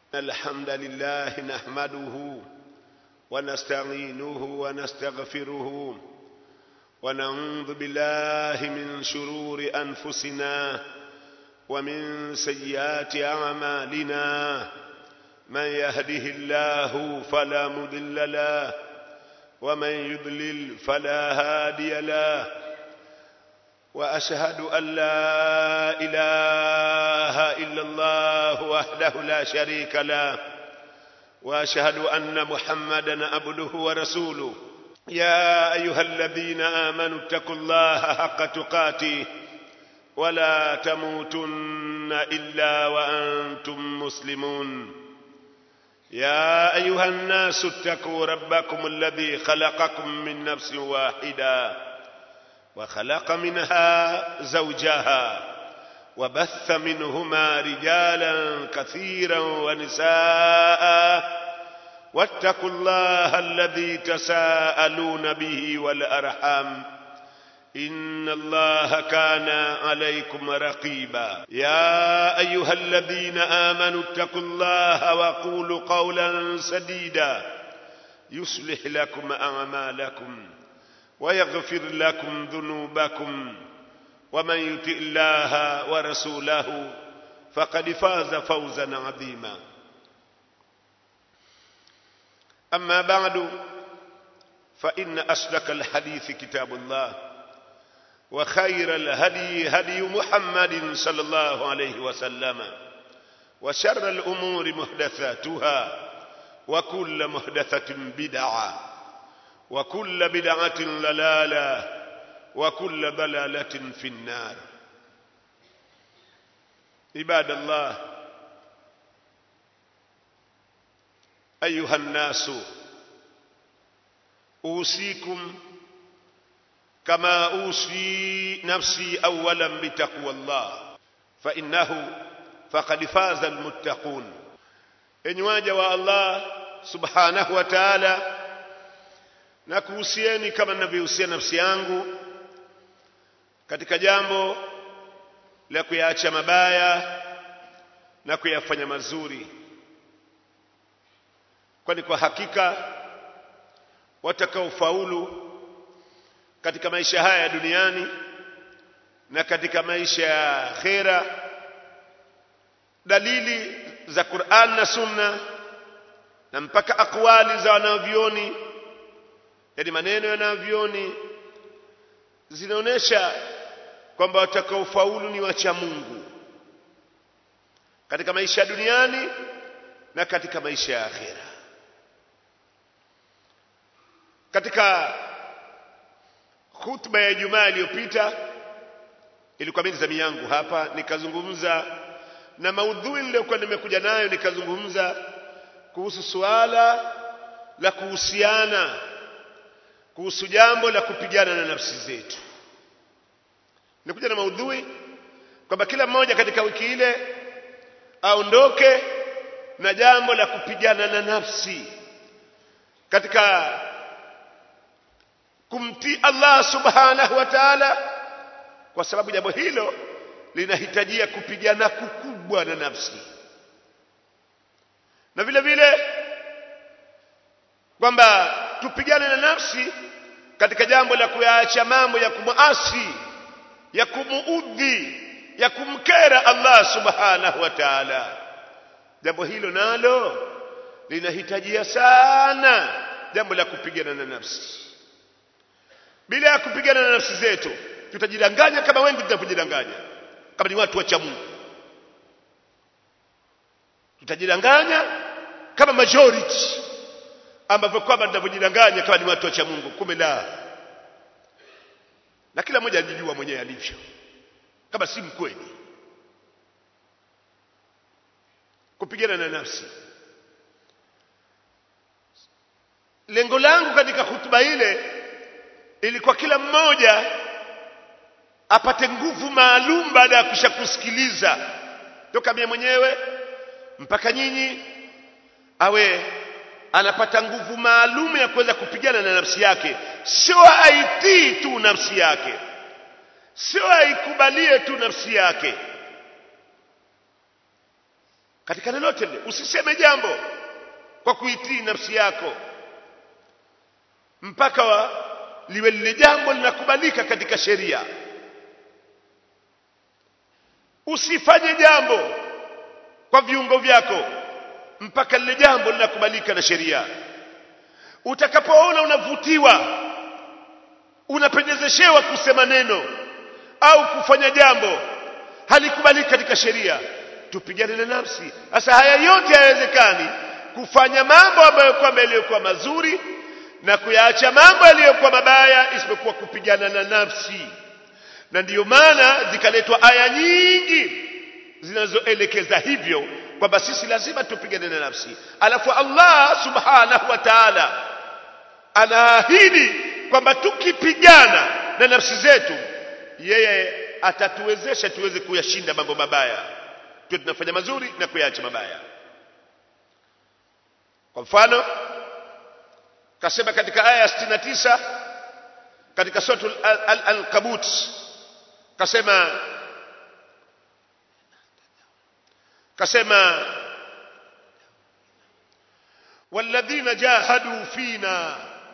الحمد لله نحمده ونستعينه ونستغفره ونعوذ بالله من شرور أنفسنا ومن سيئات أعمالنا من يهده الله فلا مضل له ومن يضلل فلا هادي له واشهد ان لا اله الا الله وحده لا شريك له واشهد ان محمدا عبده ورسوله يا ايها الذين امنوا اتقوا الله حق تقاته ولا تموتن الا وانتم مسلمون يا ايها الناس اتقوا ربكم الذي خلقكم من نفس واحده وخلق منها زوجها وبث منهما رجالا كثيرا ونساء واتقوا الله الذي تساءلون به والارحام ان الله كان عليكم رقيبا يا ايها الذين امنوا اتقوا الله وقولوا قولا سديدا يصلح لكم اعمالكم ويغفر لكم ذنوبكم ومن يطع الله ورسوله فقد فاز فوزا عظيما اما بعد فان اصدق الحديث كتاب الله وخير الهدي هدي محمد صلى الله عليه وسلم وشر الامور محدثاتها وكل محدثه بدعه وكل بدعة ضلالة وكل ضلالة في النار عباد الله أيها الناس أوصيكم كما أوصي نفسي أولا بتقوى الله فإنه فقد فاز المتقون إن واجه الله سبحانه وتعالى na kuhusieni kama ninavyohusia nafsi yangu katika jambo la kuyaacha mabaya na kuyafanya mazuri kwani kwa hakika watakaofaulu katika maisha haya ya duniani na katika maisha ya akhera dalili za Qur'an na Sunna na mpaka akwali za wanavyoni yani maneno yanavyoni zinaonesha kwamba watakaofaulu ni wacha Mungu katika maisha ya duniani na katika maisha ya akhera katika khutba ya Ijumaa iliyopita ilikuwa mimi zamu yangu hapa nikazungumza na maudhui niliyokuwa nimekuja nayo nikazungumza kuhusu suala la kuhusiana kuhusu jambo la kupigana na nafsi zetu. Nikuja na maudhui kwamba kila mmoja katika wiki ile aondoke na jambo la kupigana na nafsi katika kumtii Allah subhanahu wa ta'ala, kwa sababu jambo hilo linahitajia kupigana kukubwa na nafsi, na vile vile kwamba tupigane na nafsi katika jambo la kuyaacha mambo ya kumuasi ya kumuudhi ya kumkera Allah subhanahu wa ta'ala jambo hilo nalo linahitajia sana jambo la kupigana na nafsi bila ya kupigana na nafsi zetu tutajidanganya kama wengi tunavyojidanganya kama ni watu wa Mungu tutajidanganya kama majority ambavyo kwamba tunavyojidanganya kama ni watu wa Mungu kumbe la na kila mmoja anajijua mwenyewe alivyo kama si mkweli kupigana na nafsi lengo langu katika hutuba ile ilikuwa kila mmoja apate nguvu maalum baada ya kusha kusikiliza toka mie mwenyewe mpaka nyinyi awe anapata nguvu maalum ya kuweza kupigana na nafsi yake sio aitii tu nafsi yake sio aikubalie tu nafsi yake katika lolote lile usiseme jambo kwa kuitii nafsi yako mpaka wa, liwe lile jambo linakubalika katika sheria usifanye jambo kwa viungo vyako mpaka lile jambo linakubalika na sheria utakapoona unavutiwa unapendezeshewa kusema neno au kufanya jambo halikubaliki katika sheria tupigane na nafsi sasa haya yote hayawezekani kufanya mambo ambayo kwamba yaliyokuwa mazuri na kuyaacha mambo yaliyokuwa mabaya isipokuwa kupigana na nafsi na ndiyo maana zikaletwa aya nyingi zinazoelekeza hivyo kwamba sisi lazima tupigane na nafsi alafu Allah subhanahu wa ta'ala anaahidi kwamba tukipigana na nafsi zetu yeye atatuwezesha tuweze kuyashinda mambo mabaya tuwe tunafanya mazuri na kuyaacha mabaya kwa mfano kasema katika aya ya 69 katika suratul al-ankabut kasema kasema والذين جاهدوا فينا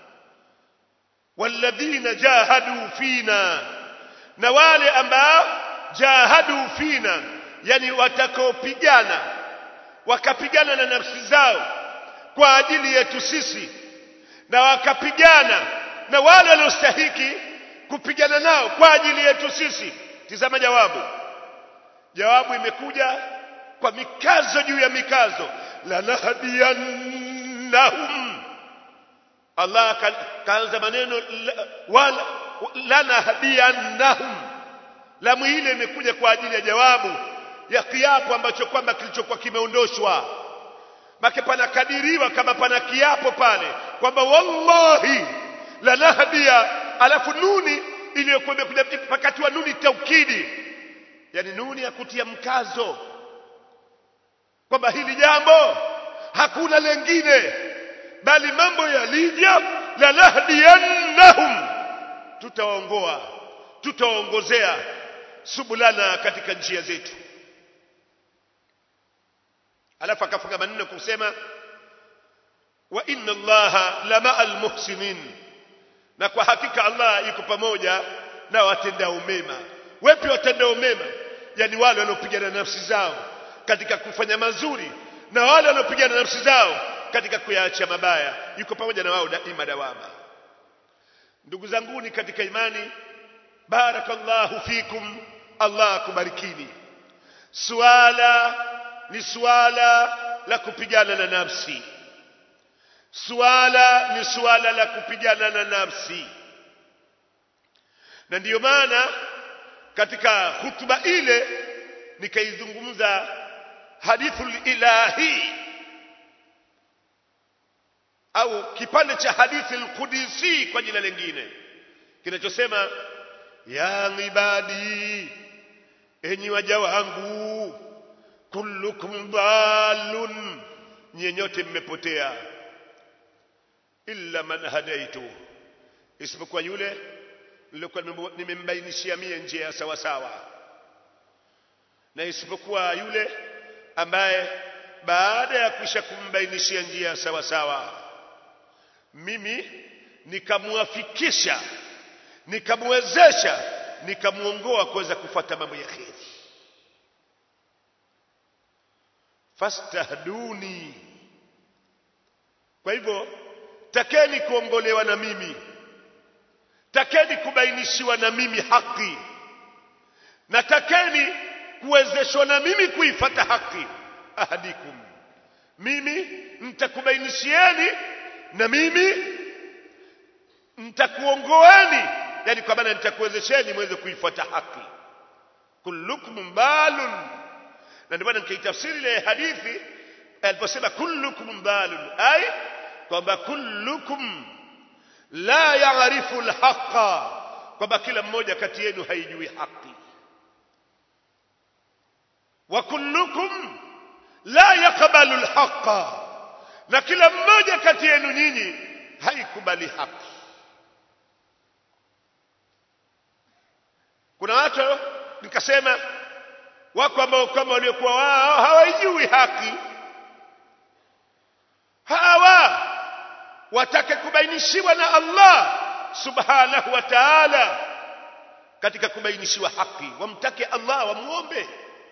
والذين جاهدوا فينا na wale ambao jahadu fina yani watakaopigana wakapigana na nafsi zao kwa ajili yetu sisi na wakapigana na wale waliostahiki kupigana nao kwa ajili yetu sisi tizama jawabu jawabu imekuja kwa mikazo juu ya mikazo lanahdiyannahum Allah kaanza maneno wala lanahdiyannahum lamu ile imekuja kwa ajili ya jawabu ya kiapo ambacho kwamba kilichokuwa kimeondoshwa make panakadiriwa kama pana kiapo pale kwamba wallahi lanahdia alafu nuni iliyokuwa imekuja wakati wa nuni taukidi yani nuni ya kutia mkazo kwamba hili jambo hakuna lengine bali mambo yalija lanahdiyannahum tutawaongoa tutawaongozea subulana katika njia zetu alafu akafunga maneno kusema wa inna allaha lama almuhsinin na kwa hakika allah yuko pamoja na watendao mema wepi watendao mema yani wale wanaopigana nafsi zao katika kufanya mazuri na wale wanaopigana nafsi zao katika kuyaacha mabaya yuko pamoja na wao daima dawama ndugu zanguni katika imani barakallahu fikum allah akubarikini suala ni suala la kupigana na nafsi suala ni suala la kupigana na nafsi na ndiyo maana katika hutuba ile nikaizungumza hadithul ilahi au kipande cha hadithi al-Qudsi kwa jina lingine kinachosema ya ibadi enyi waja wangu kullukum dhalun nyenyote mmepotea illa man hadaitu isipokuwa yule nilikuwa nimembainishia mie njia ya sawa sawa na isipokuwa yule ambaye baada ya kisha kumbainishia njia sawa sawa mimi nikamwafikisha nikamwezesha nikamuongoa kuweza kufuata mambo ya kheri fastahduni kwa hivyo takeni kuongolewa na mimi takeni kubainishiwa na mimi haki na takeni kuwezeshwa na mimi kuifata haki ahadikum mimi nitakubainishieni na mimi nitakuongoeni yani kwa maana nitakuwezesheni mweze kuifuata haki kullukum balun na ndio maana nikaitafsiri ile hadithi aliposema kullukum balun ay kwamba kullukum la ya'rifu alhaqa kwamba kila mmoja kati yenu haijui haki wa kullukum la yaqbalu alhaqa na kila mmoja kati yenu nyinyi haikubali haki kuna watu nikasema wako ambao kama waliokuwa wao hawaijui haki hawa watake kubainishiwa na Allah subhanahu wa ta'ala katika kubainishiwa haki wamtake Allah wamuombe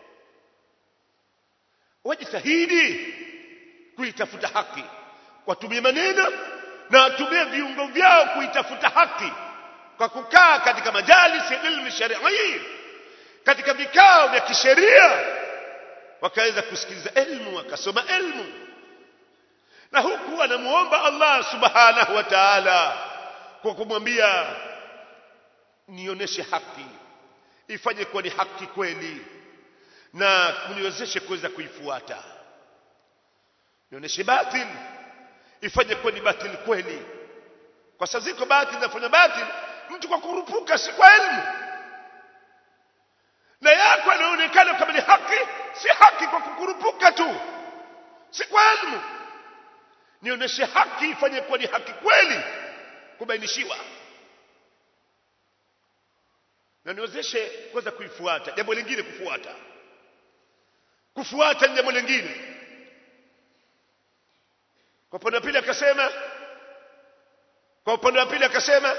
wajitahidi kuitafuta haki watumie maneno na watumie viungo vyao kuitafuta haki kwa kukaa katika majalisi ya ilmu sharii katika vikao vya kisheria wakaweza kusikiliza elimu wakasoma elimu na huku anamuomba Allah subhanahu wa ta'ala kwa kumwambia nionyeshe haki ifanye kuwa ni haki kweli na mniwezeshe kuweza kuifuata nionyeshe batil ifanye kuwa ni batil kweli kwa sababu ziko batil zinafanya batil mtu kwa kurupuka si kwa elimu na yako anaonekana kama ni haki si haki kwa kukurupuka tu si kwa elimu nionyeshe haki ifanye kuwa ni haki kweli kubainishiwa na niwezeshe kuweza kuifuata jambo lingine kufuata kufuata ni jambo lingine kwa upande wa pili akasema kwa upande wa pili akasema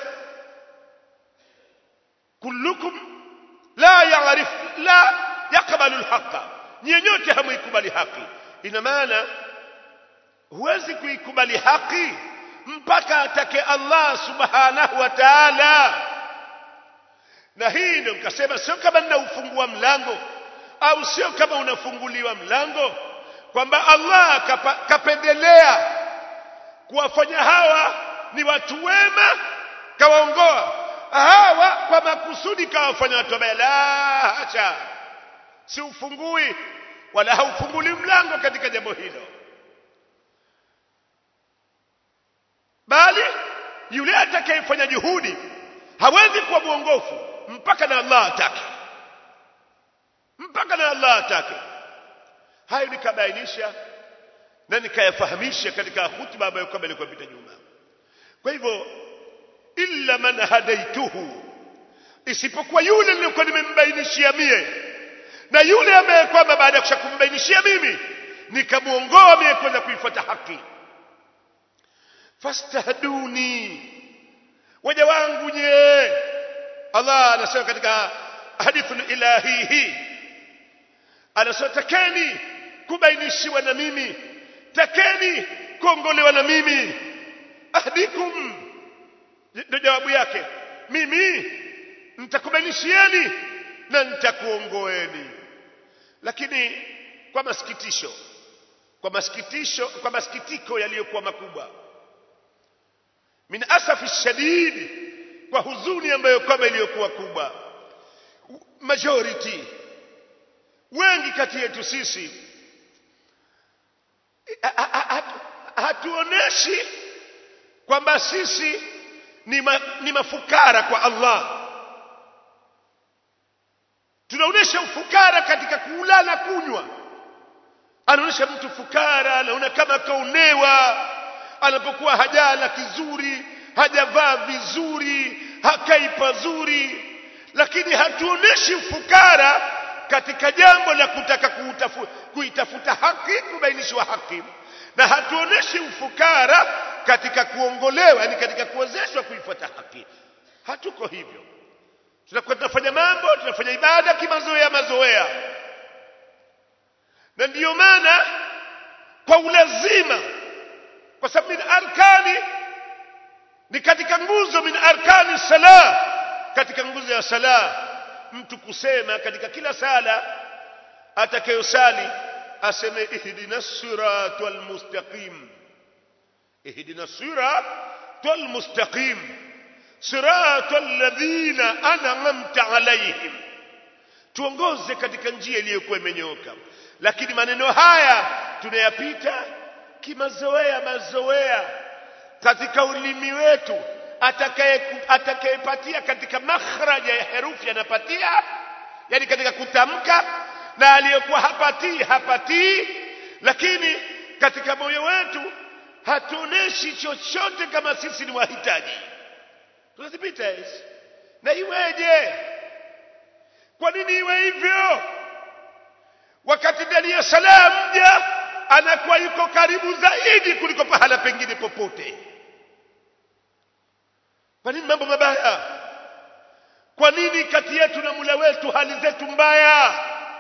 kullukum la yaarif la yakbalu alhaqa nyenyote hamuikubali haki ina maana huwezi kuikubali haki mpaka atake Allah subhanahu wa ta'ala na hii ndio nikasema sio kama ninaufungua mlango au sio kama unafunguliwa mlango kwamba Allah kapa, kapendelea kuwafanya hawa ni watu wema kawaongoa hawa kwa makusudi kawafanya watu wabaya la hacha si ufungui wala haufunguli mlango katika jambo hilo bali yule atakayefanya juhudi hawezi kuwa mwongofu mpaka na Allah atake mpaka na Allah atake hayo nikabainisha na nikayafahamisha katika hutuba ambayo kwamba ilikuwa pita nyuma kwa hivyo illa man hadaituhu isipokuwa yule nilikuwa nimembainishia mie na yule ambaye kwamba baada ya kushakumbainishia mimi nikamuongoa mie kwenda kuifuata haki fastahduni waja wangu nye Allah anasema katika hadithu ilahi hii anasema takeni kubainishiwa na mimi takeni kuongolewa na mimi ahdikum ndio jawabu yake mimi nitakubainishieni na nitakuongoeni lakini kwa masikitisho kwa masikitisho kwa masikitiko yaliyokuwa makubwa min asafi shadid kwa huzuni ambayo kwamba iliyokuwa kubwa majority wengi kati yetu sisi hatuoneshi kwamba sisi ni, ma, ni mafukara kwa Allah tunaonesha ufukara katika kula na kunywa anaonesha mtu fukara anaona kama kaonewa anapokuwa hajala kizuri hajavaa vizuri hakai pazuri lakini hatuoneshi ufukara katika jambo la kutaka kuutafu, kuitafuta haki kubainishwa haki na hatuoneshi ufukara katika kuongolewa yani katika kuwezeshwa kuifuata haki hatuko hivyo tunakuwa tunafanya mambo tunafanya ibada kimazoea mazoea na ndiyo maana kwa ulazima kwa sababu min arkani ni katika nguzo min arkani sala katika nguzo ya sala mtu kusema katika kila sala atakayosali aseme ihdina siratal mustaqim ihdina siratal mustaqim siratal ladhina an'amta alaihim tuongoze katika njia iliyokuwa imenyooka lakini maneno haya tunayapita kimazoea mazoea katika ulimi wetu atakayepatia katika makhraja ya herufi anapatia yani katika kutamka na aliyekuwa hapatii hapatii lakini katika moyo wetu hatuoneshi chochote kama sisi ni wahitaji tunazipita hizi na iweje kwa nini iwe hivyo wakati ndani ya sala mja anakuwa yuko karibu zaidi kuliko pahala pengine popote kwa nini mambo mabaya kwa nini kati yetu na mula wetu hali zetu mbaya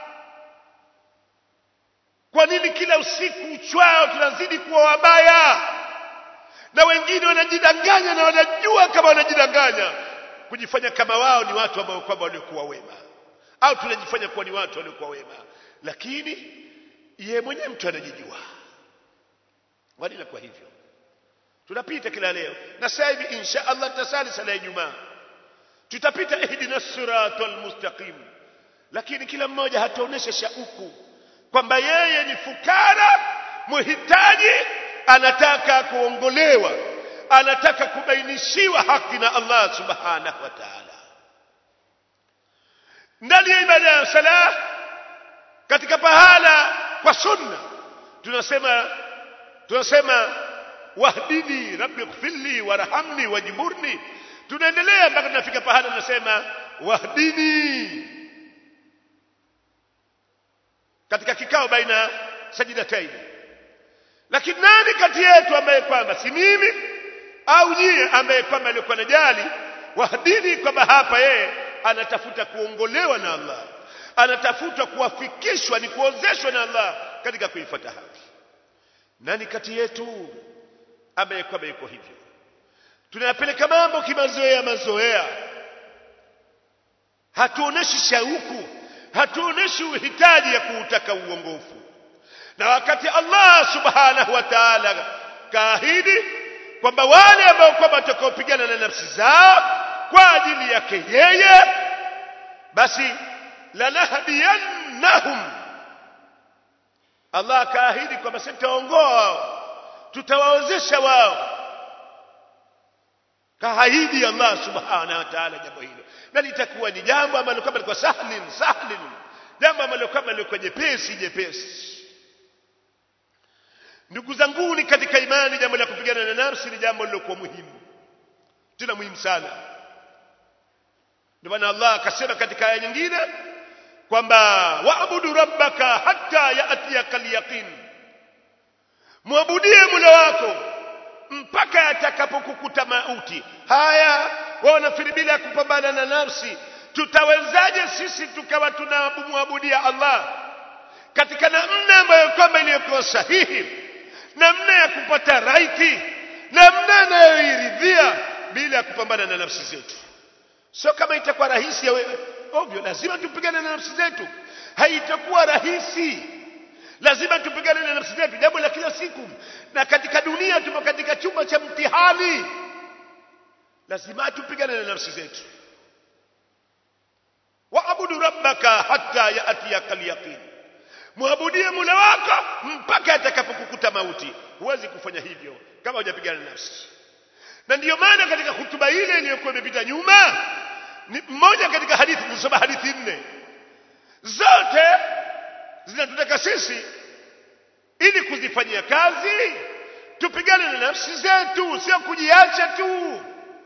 kwa nini kila usiku uchwao tunazidi kuwa wabaya na wengine wanajidanganya na wanajua kama wanajidanganya kujifanya kama wao ni watu ambao kwamba waliokuwa wema au tunajifanya kuwa ni watu waliokuwa wema lakini yeye mwenyewe mtu anajijua walila kwa hivyo tunapita kila leo na sasa hivi insha Allah tutasali sala ya Ijumaa tutapita ihdina siratal mustaqim lakini kila mmoja hataonesha shauku kwamba yeye ni fukara muhitaji anataka kuongolewa anataka kubainishiwa haki na Allah subhanahu wa ta'ala ndani ya ibada ya sala katika pahala kwa sunna tunasema tunasema wahdini rabbi ighfirli warhamni wajburni tunaendelea mpaka tunafika pahala tunasema wahdini katika kikao baina sajidataini lakini nani kati yetu ambaye kwamba si mimi au nyie ambaye kwamba alikuwa najali wahdini kwamba hapa yeye anatafuta kuongolewa na Allah anatafuta kuwafikishwa ni kuozeshwa na Allah katika kuifuata haki nani kati yetu ambaye kwamba yuko hivyo tunayapeleka mambo kimazoea mazoea hatuoneshi shauku hatuoneshi uhitaji ya kuutaka uongofu na wakati Allah subhanahu wa ta'ala kaahidi kwamba wale ambao kwamba watakaopigana na nafsi zao kwa ajili yake yeye basi lanahdiyannahum Allah akaahidi kwamba sisi tutaongoa wao tutawawezesha wao kaahidi Allah subhanahu wa ta'ala jambo hilo na litakuwa ni jambo ambalo kama liko sahlin sahlin jambo ambalo kama liko jepesi jepesi ndugu zangu ni katika imani jambo la kupigana na nafsi ni jambo lilokuwa muhimu tena muhimu sana ndio maana Allah akasema katika aya nyingine kwamba waabudu rabbaka hatta yatiyaka alyaqin muabudie mula wako mpaka yatakapokukuta mauti haya wao nafikiri bila kupambana na nafsi tutawezaje sisi tukawa tunamwabudia Allah katika namna ambayo kwamba iliyokuwa sahihi namna ya kupata raiti namna anayoiridhia bila ya kupambana na nafsi zetu sio kama itakuwa rahisi ovyo lazima tupigane na nafsi zetu haitakuwa rahisi lazima tupigane na nafsi zetu jambo la kila siku na katika dunia tupo katika chumba cha mtihani lazima tupigane na nafsi zetu waabudu rabbaka hatta yatiyaka alyaqin muabudie mula wako mpaka atakapokukuta mauti huwezi kufanya hivyo kama hujapigana na nafsi na ndiyo maana katika hutuba ile iliyokuwa imepita nyuma ni mmoja katika hadithi tulisoma hadithi nne zote zinatutaka sisi ili kuzifanyia kazi tupigane na nafsi zetu sio kujiacha tu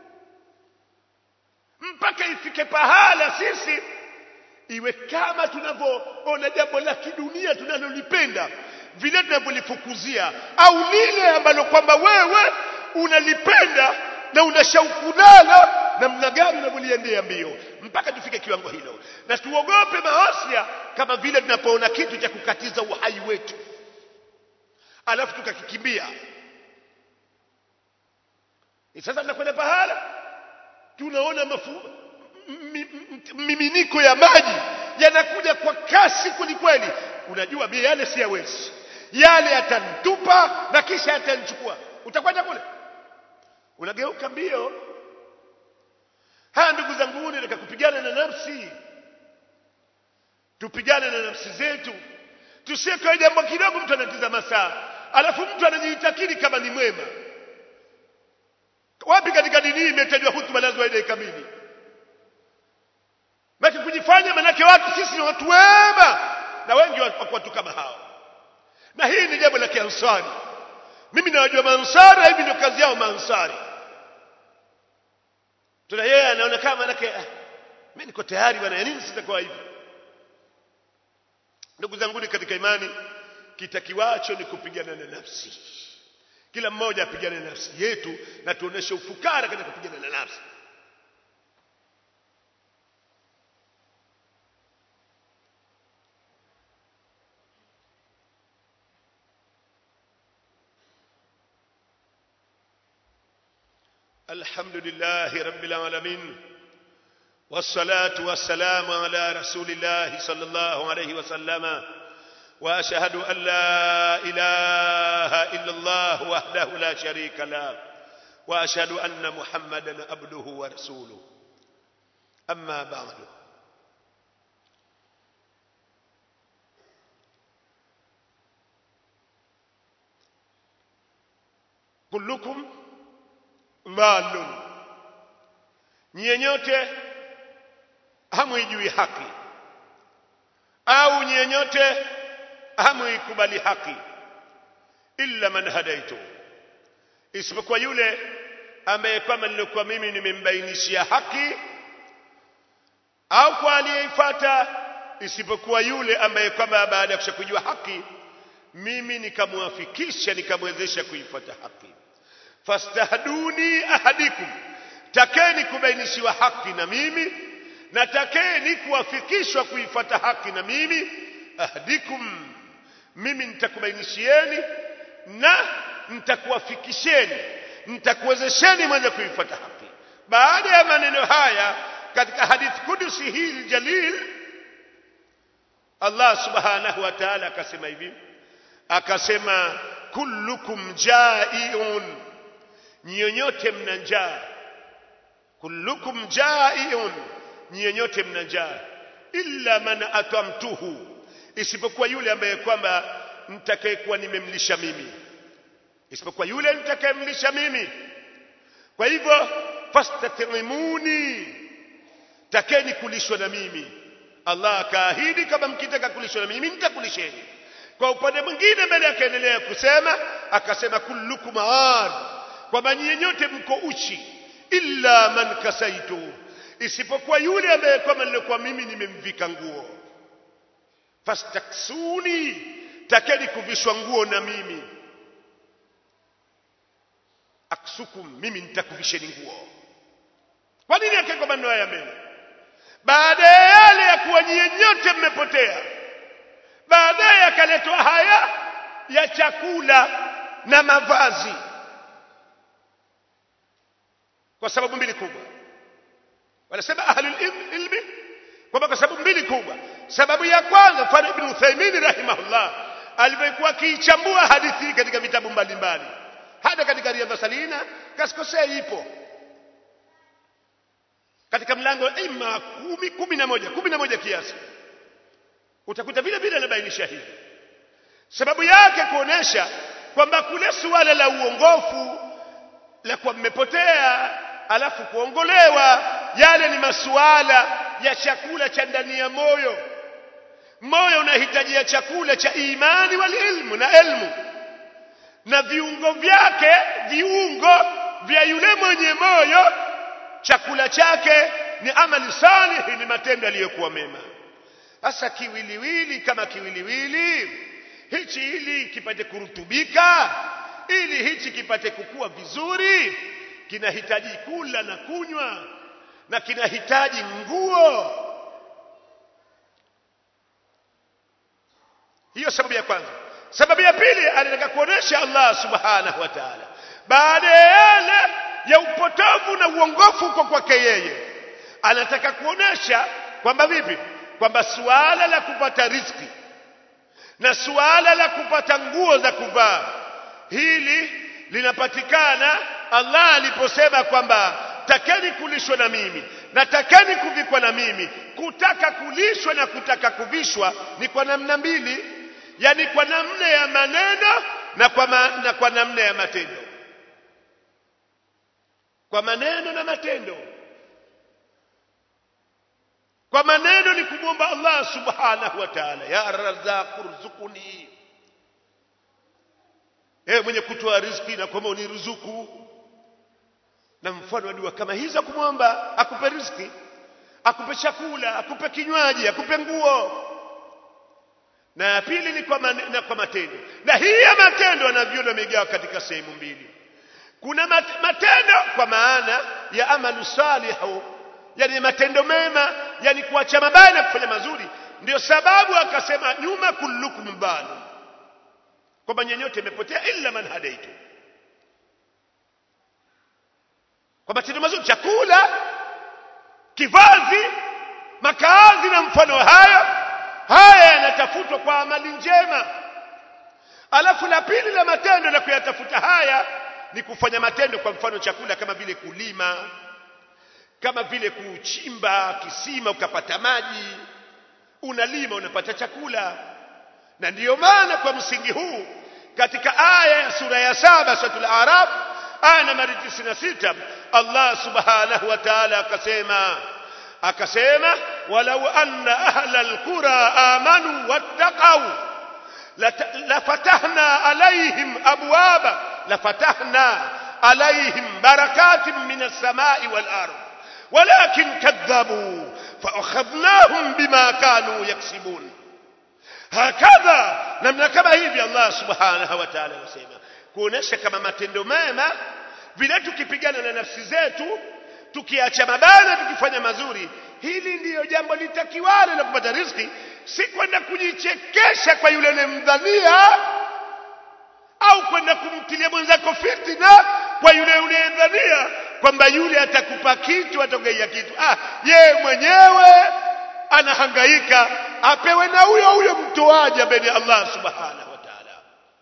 mpaka ifike pahala sisi iwe kama tunavyoona jambo la kidunia tunalolipenda vile tunavyolifukuzia au lile ambalo kwamba wewe unalipenda na una shauku nalo namna gani unavyoliendea mbio mpaka tufike kiwango hilo na tuogope maosia kama vile tunapoona kitu cha kukatiza uhai wetu alafu tukakikimbia sasa tunakwenda pahala tunaona mafu miminiko ya maji yanakuja kwa kasi kwelikweli unajua mie yale siyawezi yale yatantupa na kisha yatanchukua utakwenda kule unageuka mbio haya ndugu zangu nataka kupigana na nafsi tupigane na nafsi zetu tusiwe jambo kidogo mtu anatizama saa alafu mtu anajiitakiri kama ni mwema wapi katika dini hii imetajwa hutuba lazima ile kamili Maki kujifanya manake watu sisi ni watu wema na wengi wako watu kama hao na hii ni jambo la kiansari mimi nawajua maansari hivi ndio kazi yao maansari tuna yeye anaona kama manake ah, mimi niko tayari bwana ya nini sitakuwa hivi ndugu zanguni katika imani kitakiwacho ni kupigana na nafsi kila mmoja apigane na nafsi yetu na tuoneshe ufukara katika kupigana na nafsi الحمد لله رب العالمين والصلاة والسلام على رسول الله صلى الله عليه وسلم وأشهد أن لا إله إلا الله وحده لا شريك له وأشهد أن محمدا عبده ورسوله أما بعد كلكم ضال nyie nyote hamwijui haki au nyie nyote hamuikubali haki illa man hadaitu isipokuwa yule ambaye kwamba nilikuwa mimi nimembainishia haki au kwa aliyeifuata isipokuwa yule ambaye kwamba baada ya kushakujua haki mimi nikamwafikisha nikamwezesha kuifuata haki fastahduni ahadikum takeni kubainishiwa haki na mimi na takeni kuwafikishwa kuifuata haki na mimi ahdikum mimi nitakubainishieni na nitakuwafikisheni nitakuwezesheni mwenye kuifuata haki baada ya maneno haya katika hadithi kudusi hii jalil Allah subhanahu wa ta'ala akasema hivi akasema kullukum jaiun nyinyote mna njaa kullukum jaiun nyinyote mna njaa illa man atamtuhu isipokuwa yule ambaye kwamba nitakayekuwa nimemlisha mimi isipokuwa yule nitakayemlisha mimi kwa hivyo fastatimuni takeni kulishwa na mimi Allah akaahidi kama mkitaka kulishwa na mimi nitakulisheni kwa upande mwingine mbele akaendelea kusema akasema kullukum aar kwamba nyinyi nyote mko uchi illa man kasaitu isipokuwa yule ambaye kwamba nilikuwa mimi nimemvika nguo fastaksuni takeni kuvishwa nguo na mimi aksukum mimi nitakuvisheni nguo kwa nini akawekwa maneno haya mbele baada ya yale ya kuwa nyie nyote mmepotea baadaye akaletwa haya ya chakula na mavazi kwa sababu mbili kubwa wanasema ahlul ilmi kwamba kwa sababu mbili kubwa sababu ya kwanza mfano ibn Uthaymeen rahimahullah alivyokuwa akiichambua hadithi hii katika vitabu mbalimbali hata katika riadha salina kasikosea ipo katika mlango ima kumi kumi na moja kumi na moja kiasi utakuta vile vile anabainisha hivi sababu yake kuonesha kwamba kule suala la uongofu la kuwa mmepotea alafu kuongolewa yale ni masuala ya chakula cha ndani ya moyo moyo unahitajia chakula cha imani wal ilmu na elmu na viungo vyake viungo vya yule mwenye moyo chakula chake ni amali salihi ni matendo yaliyokuwa mema sasa kiwiliwili kama kiwiliwili hichi ili kipate kurutubika ili hichi kipate kukua vizuri kinahitaji kula na kunywa na kinahitaji nguo hiyo sababu ya kwanza sababu ya pili anataka kuonesha Allah subhanahu wa ta'ala baada ya yale ya upotovu na uongofu uko kwake yeye anataka kuonesha kwamba vipi kwamba suala la kupata riziki na suala la kupata nguo za kuvaa hili linapatikana Allah aliposema kwamba takeni kulishwa na mimi na takeni kuvikwa na mimi kutaka kulishwa na kutaka kuvishwa ni kwa namna mbili yani kwa namna ya maneno na kwa, ma, na kwa namna ya matendo kwa maneno na matendo kwa maneno ni kumwomba Allah subhanahu wa ta'ala ya razzaq urzuquni ewe mwenye kutoa riziki na kwamba uniruzuku na mfano wa dua kama hizo kumwomba akupe riziki akupe chakula akupe kinywaji akupe nguo na ya pili ni kwa, man, na kwa matendo na hii ya matendo wanavyona wamegawa katika sehemu mbili kuna mat, matendo kwa maana ya amalu salihu yani matendo mema yani kuacha mabaya na kufanya mazuri ndio sababu akasema nyuma kullukum balu kwamba nyenyote imepotea illa man hadaitu kwa matendo mazuri chakula kivazi makazi na mfano hayo haya yanatafutwa kwa amali njema alafu la pili la matendo la kuyatafuta haya ni kufanya matendo kwa mfano chakula kama vile kulima kama vile kuchimba kisima ukapata maji unalima unapata chakula na ndiyo maana kwa msingi huu katika aya ya sura ya saba suratul araf aya nambari 96 Allah subhanahu wa ta'ala akasema akasema walau anna ahla alqura amanu wattaqau lafatahna alaihim abwaba lafatahna alaihim barakatin min as-samai wal ard ولكن كذبوا فأخذناهم بما كانوا يكسبون هكذا namna kama hivi Allah subhanahu wa ta'ala anasema kuonesha kama matendo mema vile tukipigana na nafsi zetu tukiacha mabaya tukifanya mazuri hili ndiyo jambo litakiwalo la kupata riziki si kwenda kujichekesha kwa yule unayemdhania au kwenda kumtilia mwenzako fitina kwa yule unayemdhania kwamba yule atakupa kitu atakugaia kitu ah yeye mwenyewe anahangaika apewe na huyo huyo mtoaji ambaye ni Allah subhanahu wa ta'ala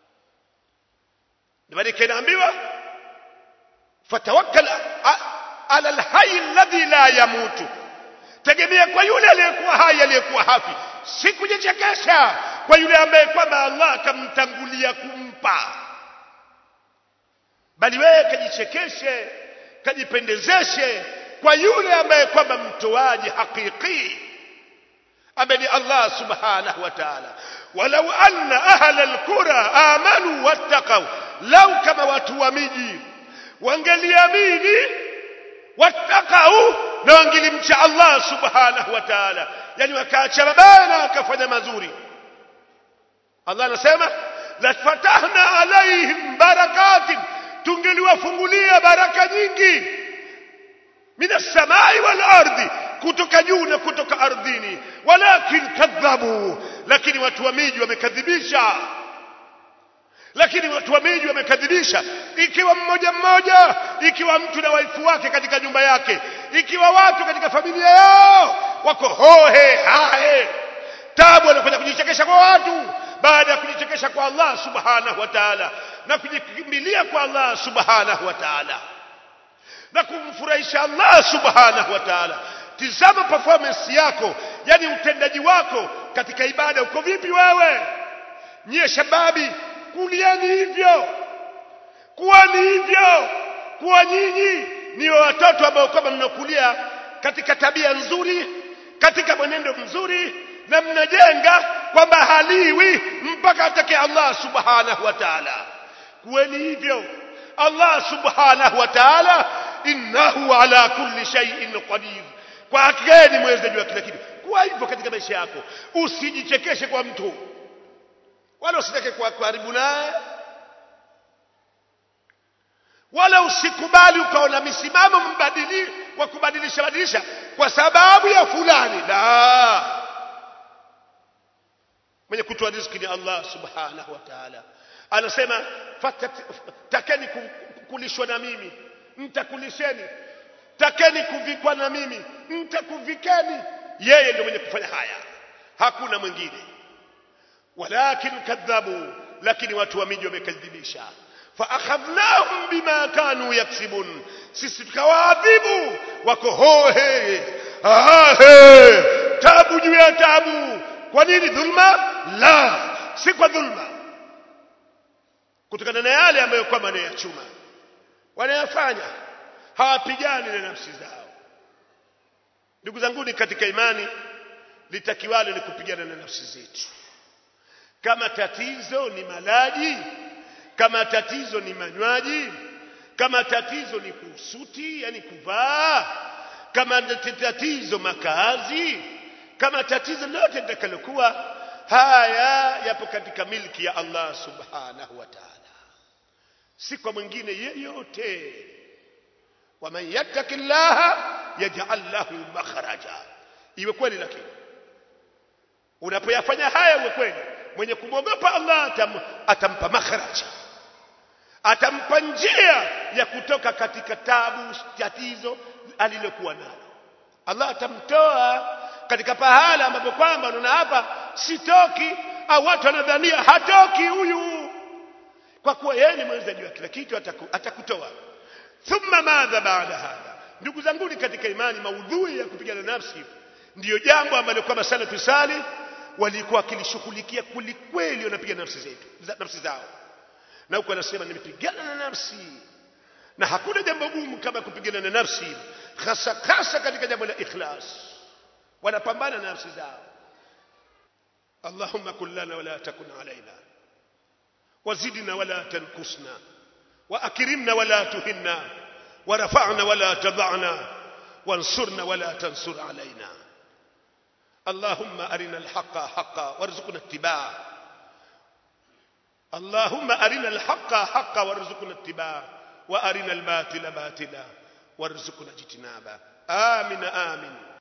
ndio inaambiwa fatawakkal ala alhayy alladhi la yamutu tegemea kwa yule aliyekuwa hai aliyekuwa hafi si kujichekesha kwa yule ambaye kwamba Allah akamtangulia kumpa bali wewe kajichekeshe kajipendezeshe kwa yule ambaye kwamba mtoaji hakiki ambaye ni Allah subhanahu wa ta'ala walau anna ahla alqura amanu wattaqaw lau kama watu wa miji wangeliamini wattaqau na wangelimcha Allah subhanahu wa ta'ala yani wakaacha mabaya na wakafanya mazuri Allah anasema la fatahna alaihim barakatin tungeliwafungulia baraka nyingi minas samai wal ardi kutoka juu na kutoka ardhini walakin kadhabu lakini watu wa miji wamekadhibisha lakini watu wa miji wamekadhibisha ikiwa mmoja mmoja ikiwa mtu na waifu wake katika nyumba yake ikiwa watu katika familia yao wako hohe hahe tabu wanakwenda kujichekesha kwa watu baada ya kujichekesha kwa Allah subhanahu wa ta'ala na kujikimbilia kwa Allah subhanahu wa ta'ala na kumfurahisha Allah subhanahu wa ta'ala tizama performance yako yani utendaji wako katika ibada uko vipi wewe nyie shababi kuliani hivyo kuwani hivyo kuwa nyinyi ni watoto ambao kwamba mnakulia katika tabia nzuri katika mwenendo mzuri na mnajenga kwamba haliwi mpaka atake Allah subhanahu wa ta'ala kuweni hivyo Allah subhanahu wa ta'ala innahu ala kulli shay'in qadir kwa hakika ni mwezaji wa kila kitu kuwa hivyo katika maisha yako usijichekeshe kwa mtu wala usitake kuwa karibu naye wala usikubali ukaona misimamo mbadili wa kubadilisha badilisha kwa sababu ya fulani la mwenye kutoa riziki ni Allah subhanahu wa ta'ala anasema takeni kulishwa na mimi mtakulisheni takeni kuvikwa na mimi mtakuvikeni yeye ndio mwenye kufanya haya hakuna mwingine walakin kadhabu lakini watu wa miji wamekadhibisha faakhadhnahum bima kanu yaksibun sisi tukawaadhibu wako hohe ahe tabu juu ya tabu kwa nini dhulma la si kwa dhulma kutokana na yale ambayo kwamba wanayachuma wanayafanya hawapigani na nafsi zao ndugu zanguni katika imani litakiwalo ni kupigana na nafsi zetu kama tatizo ni malaji kama tatizo ni manywaji kama tatizo ni kusuti yani kuvaa kama tatizo makazi kama tatizo lote litakalokuwa haya yapo katika milki ya Allah subhanahu wa ta'ala si kwa mwingine yeyote waman yattaki llaha yaj'al lahu makhraja iwe kweli lakini unapoyafanya haya uwe kweli mwenye kumwogopa Allah atam, atampa makhraja atampa njia ya kutoka katika tabu tatizo alilokuwa nalo Allah atamtoa katika pahala ambapo kwamba unaona hapa sitoki au watu wanadhania hatoki huyu kwa kuwa yeye ni mwenzaji wa kila kitu ataku, atakutoa thumma madha baada hadha ndugu zangu katika imani maudhui ya kupigana nafsi ndiyo jambo ambalo kwamba salafu salih walikuwa wakilishughulikia kwelikweli wanapiga nafsi zetu nafsi zao na huko anasema nimepigana na nafsi na hakuna jambo gumu kama kupigana na nafsi hasa hasa katika jambo la ikhlas wanapambana na nafsi zao اللهم كن لنا ولا تكن علينا وزدنا ولا تنقصنا واكرمنا ولا تهنا ورفعنا ولا تضعنا وانصرنا ولا تنصر علينا اللهم ارنا الحق حقا وارزقنا اتباعه اللهم ارنا الحق حقا وارزقنا اتباعه وارنا الباطل باطلا وارزقنا اجتنابه امن امن